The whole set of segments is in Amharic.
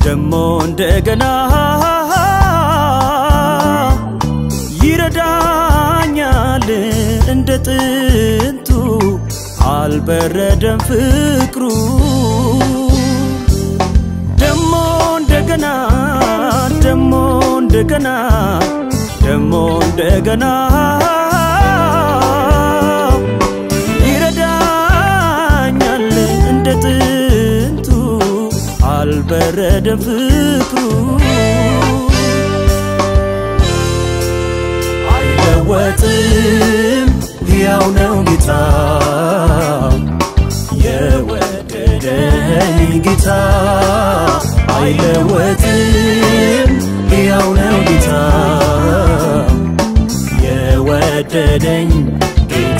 ደሞ እንደገና ይረዳኛል እንደ ጥንቱ አልበረደም ፍቅሩ ደሞ እንደገና ደሞ እንደገና ደሞ እንደገና ይረዳኛል እንደ ጥንቱ አልበረደም ፍቅሩ አይለወጥም ሕያው ነው ጌታ የወደደኝ ጌታ አይለወጥም ሕያው ነው ጌታ የወደደኝ ጌታ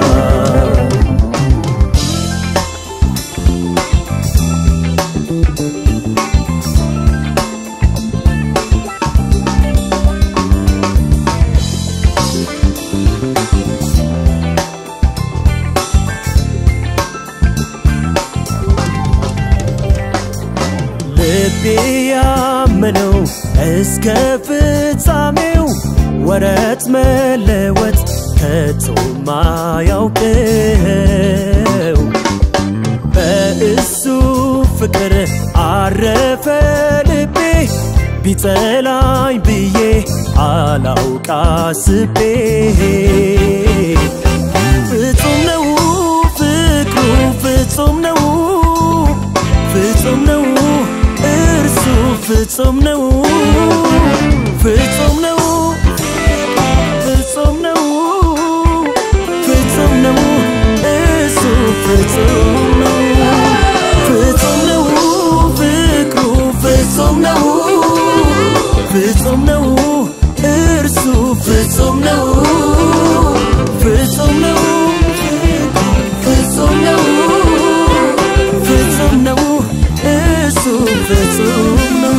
ልቤ ያመነው እስከ ፍጻሜው ወረት መለወጥ ከቶ ማያውቀው በእሱ ፍቅር አረፈ ልቤ ቢጠላኝ ብዬ አላውቅ አስቤ ፍጹም ነው ፍቅሩ ፍጹም ነው ፍጹም ነው እርሱ ፍጹም ነው ፍጹም ነው ፍጹም ነው ፍጹም ነው እርሱ ፍጹም ነው ፍጹም ነው ፍቅሩ ፍጹም ነው ፍጹም ነው እርሱ ፍጹም ነው ፍጹም ነው ፍጹም ነው ፍጹም ነው እሱ ፍጹም ነው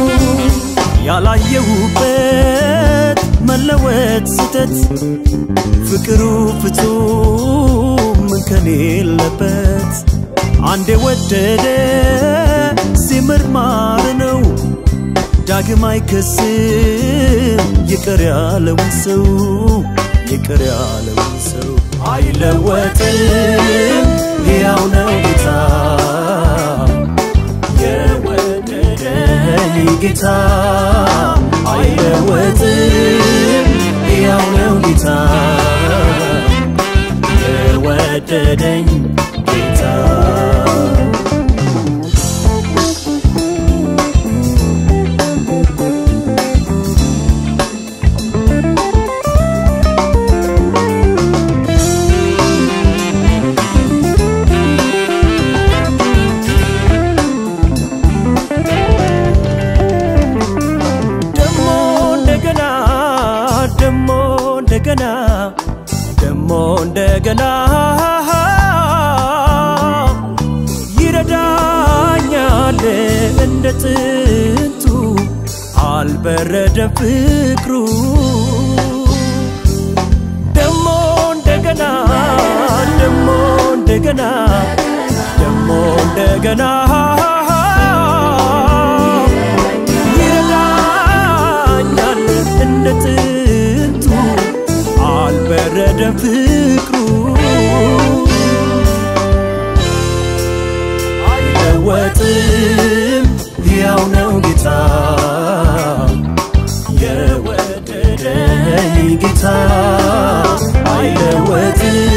ያላየሁበት መለወጥ ስተት ፍቅሩ ፍጹም እንከን የለበት አንዴ ወደደ ሲምር ማር ነው ዳግም አይከስም ይቅር ያለውን ሰው ይቅር ያለውን ሰው አይለወጥም ሕያው ነው ጌታ የወደደኝ ጌታ አይለወጥም ሕያው ነው ጌታ የወደደኝ ጌታ ደሞ እንደገና ደሞ እንደገና ደሞ እንደገና ይረዳኛል እንደ ጥንቱ አልበረደም ፍቅሩ ደሞ እንደገና ደሞ እንደገና ደሞ እንደገና ይረዳኛል እንደ ጥንቱ አልበረደም ፍቅሩ አይለወጥም ሕያው ነው ጌታ የወደደኝ ጌታ አይለወጥም